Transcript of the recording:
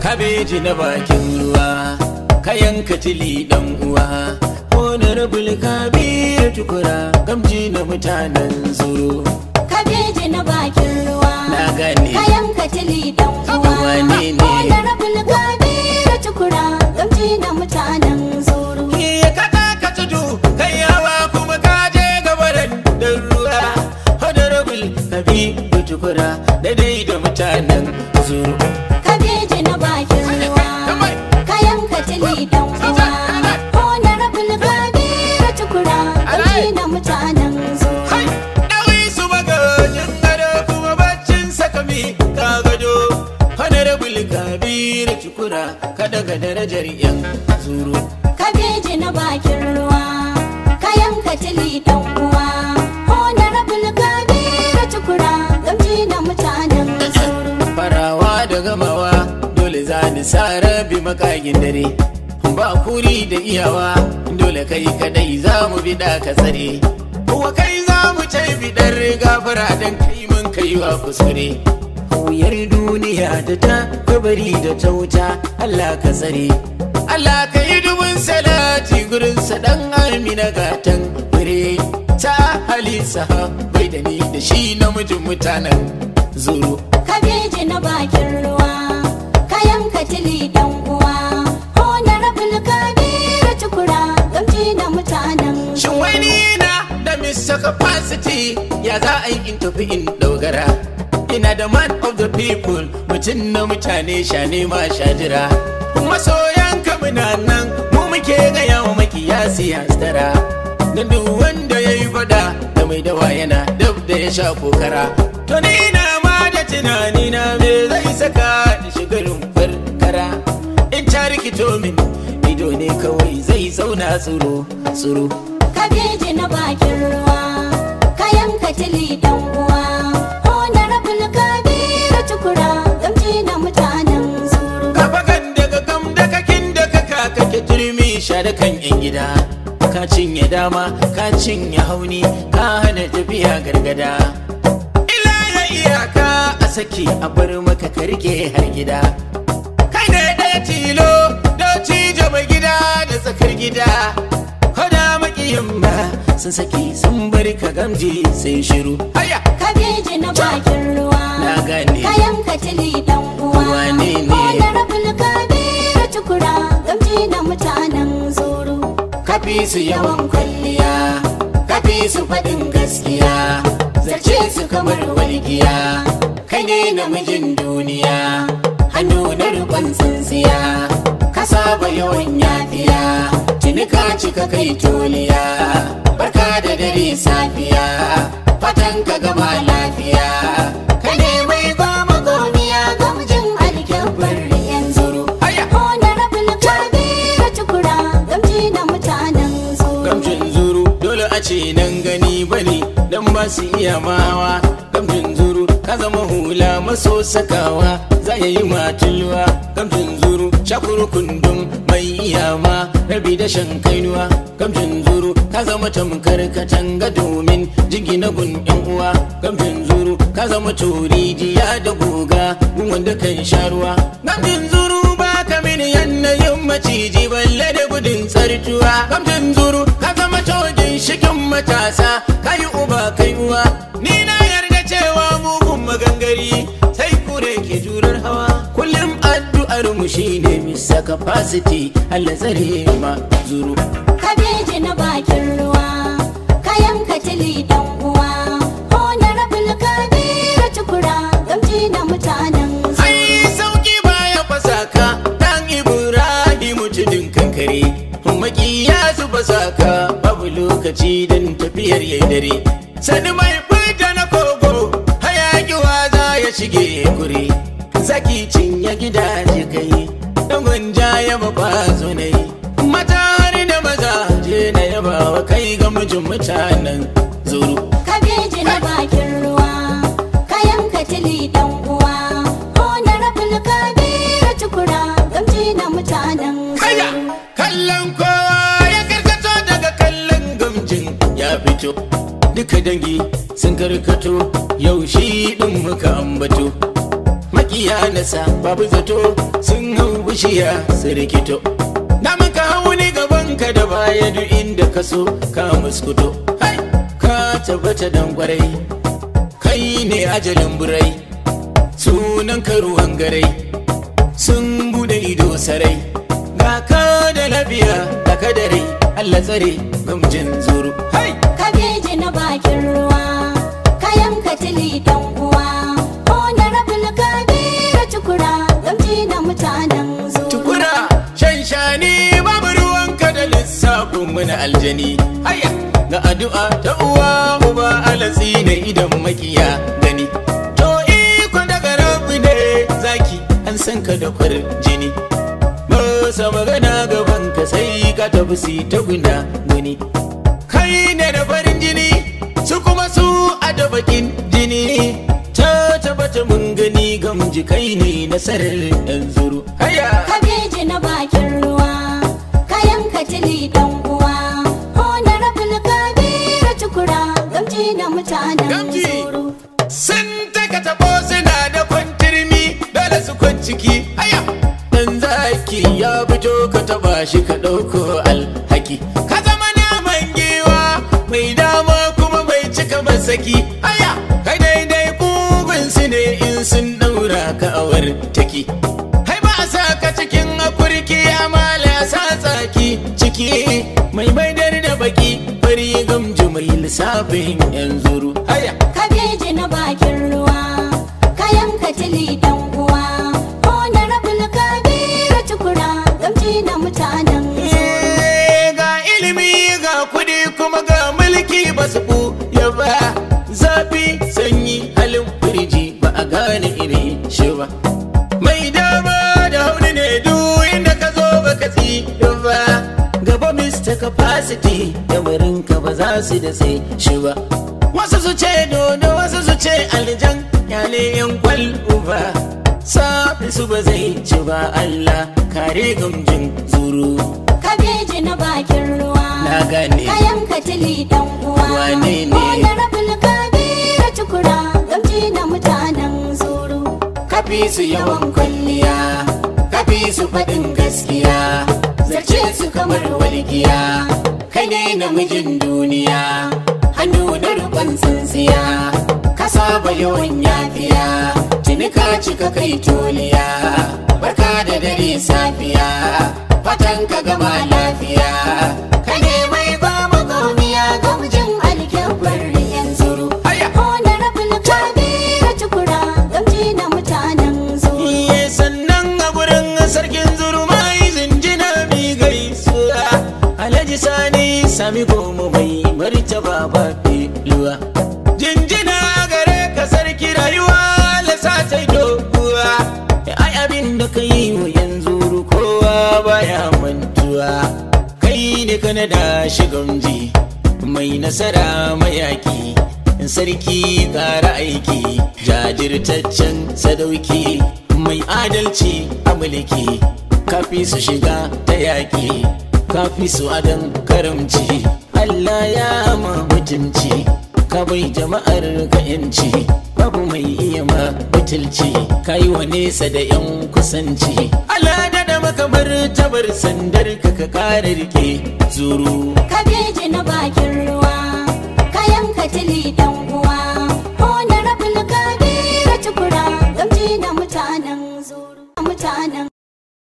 kabeji na bakin ruwa kayan katili dan uwa honorable kabir tukura gamji na mutanen zuru kabeji na bakin ruwa na gane kayan katili dan uwa Wane ne? honorable kabiru tukura gamji na mutanen zuru Iya kaka ka tudu kai yawa kuma ka je gabaran da ruwa honorable kabir tukura daidai da mutanen zuru kabeji na bakin ruwa kayan katili dan uwa honorable kabiru tukura gamji na mutanen zuru Hai! Ɗawi su magajin gado kuma baccin sakami ka gado. Honorable Kabiru Cikura ka daga darajar yan zuru. kabeji na bakin ruwa kayan katili dan uwa honorable kabiru tukura gamji na mutanen zuru Farawa da gamawa dole za ni sa rabi makagin dare. Ba kuri da iyawa dole kai kadai za mu biɗa ka tsare. Kuwa kai za mu ce bidar gafara don kai mun kai wa kuskure. Wuyar duniya da ta kabari da ta wuta Allah ka tsare. Allah ka yi dubin salati gurin dan amina gatan fure ta halisa bai da ni da shi namijin mutanen zuru. kabeji na bakin ruwa kayan katili dan uwa honorable kabiru tukura gamji na mutanen Shin wani na da Mr. Capacity ya za a yi in tafi in dogara. Ina da man of the people mutum na mutane sha nema sha jira. Masoyan muna nan mu muke gaya wa makiyasi hasdara. Da duk wanda ya yi fada da mai dawa yana dab da ya sha kokara. To ni na ma da tunani na me zai saka da shigarin farkara. In ta rikito min ido ne kawai zai zauna tsoro tsoro. kabeji na bakin ruwa kayan katili dan uwa honorable kabiru tukura gamji na mutanen zuru Kafakan daga kam da kakin da kaka kake turmi sha da kan yan gida. Ka cinye dama, ka cinye hauni, ka hana tafiya gargada. Ila ya iyaka a saki a bar maka ka rike har gida. Kai ne ɗaya tilo, da cije mai gida da tsakar gida. Hada makiyin ba sun saki sun bari ka gamji sai shiru. Haya! kabeji na bakin ruwa Na gane. kayan katili dan uwa Wane ne? honorable kabiru tukura gamji na mutanen zuru kafi su yawan kwalliya kafi su faɗin gaskiya zace su kamar walgiya kai ne namijin duniya hannu na rukun tsintsiya ka saba yawan yafiya tuni ka cika kai toliya barka da dare safiya fatan ka gama lafiya kai ne mai goma gomiya gamjin alkyabbar yanzu haya honorable kabiru tukura gamji na mutanen zuru Gamjin zuru dole a ce nan gani bane dan ba su iya mawa Gamjin zuru ka zama hula maso sakawa za ya yi matulwa Gamjin zuru shakuru kundum mai iyama rabi da shan kainuwa Gamjin zuru ka zama tamkar katanga domin jingina gun yan uwa Gamjin zuru ka zama turijiya da goga gun wanda kan sha ruwa Gamjin zuru ba ka mini yanayin maciji balle da gudun tsartuwa gamjin zuru ka zama cogin shikin matasa ka yi uba kai uwa ni na yarda cewa mugun magangari sai kure ke jurar hawa kullum addu'ar mu shine misa capacity Allah tsare ma zuru kabeji na bakin ruwa kayan katili dan uwa honorable kabiru tukura gamji na mutanen zuru ai sauki baya fasaka dan ibrahimu tudun kankare makiya su fasaka babu lokaci dan tafiyar yayi dare sani mai fita na kogo hayaki waza ya shige kure zaki cinye gidaje kai dan gwanja ya mabazo ne mata har da maza je na yaba wa kai ga mijin mutanen zuru kabeji na bakin ruwa kayan katili dan uwa honorable kabiru tukura gamji na mutanen Kaya zuru kallon kowa ya karkato daga kallon gamjin ya fito duka dangi sun karkato yau shi din muka ambato makiya nasa babu zato sun hau bishiya su rikito na maka hauni gaban ka da baya duk inda ka so ka muskuto hai ka tabbata dan kwarai kai ne ajalin burai sunan ka ruwan garai sun bude ido sarai ga ka da lafiya da kadare Allah tsare gamjin zuru hai kabeji na bakin ruwa kayan katili dan uwa honorable kabiru tukura gamji na mutanen zuru tukura shan shani babu ruwanka da lissafin mana aljani haya ga addu'a ta uwa uba alatsi na idan makiya gani to iko daga rabu ne zaki an san ka da kwar jini masa magana gaban ka sai ka tafi si ta guna gani kai ne da farin jini su kuma su a da bakin jini ta tabbata mun gani gamji kai ne nasarar yan zuru haya kabeji na bakin ruwa kayan katili dan uwa honorable kabiru tukura gamji na mutanen Gamji. zuru sun taka tabo suna da kwantirmi dole su kwanciki haya dan zaki ya fito ka taba shi ka ɗauko alhaki ka zama naman giwa mai dama kuma mai cika masaki haya kai daidai kugun su ne in sun ɗaura ka awar taki hai ba a sa ka cikin akurki amala sa tsaki ciki mai maidar da baki bari gamji mai lissafin yan zuru haya kabeji na bakin ruwa kayan katili dan uwa honorable kabiru tukura gamji na mutanen zuru Eh, ga ilimi ga kudi kuma ga mulki ba su ya ba zafi sanyi halin firji ba a gane iri shi ba mai dama da hauni ne duk inda ka zo ba ka tsira ba gaba mr capacity yamarin ka ba za su da sai shi ba wasu su ce dodo wasu su ce aljan yale yan kwal uba safi su ba zai ci ba allah kare gamjin zuru kabeji na bakin ruwa Na gane. kayan katili dan uwa Wane ne? honorable kabiru tukura gamji na mutanen zuru kafi su yawan kwalliya kafi su faɗin gaskiya zace su kamar walgiya kai ne namijin duniya hannu na rukun tsintsiya ka saba yawan yafiya tuni ka cika kai toliya barka da dare safiya fatan ka gama lafiya kai ne mai ba mu gauniya gamjin alkyabbar yanzu haya honorable kabiru tukura gamji na mutanen zuru Iye sannan a gurin sarkin zurmai zinjina mi gaisuwa Alhaji Sani sami goma mai martaba ba luwa Jinjina gare ka sarki rayuwa lasa ta doguwa Ai abin da ka yi wa yanzu kowa baya mantuwa Kai ne ka da shigamji mai nasara mayaki sarki kara aiki jajirtaccen sadauki mai adalci a mulki kafi su shiga ta yaƙi kafi su adon karamci Allah ya ma mutunci ka bai jama'ar ka yanci babu mai iya ma butulci ka yi wa nesa da yan kusanci Allah da da makamar tabar sandar ka ka kare rike zuru kabeji na bakin ruwa kayan katili dan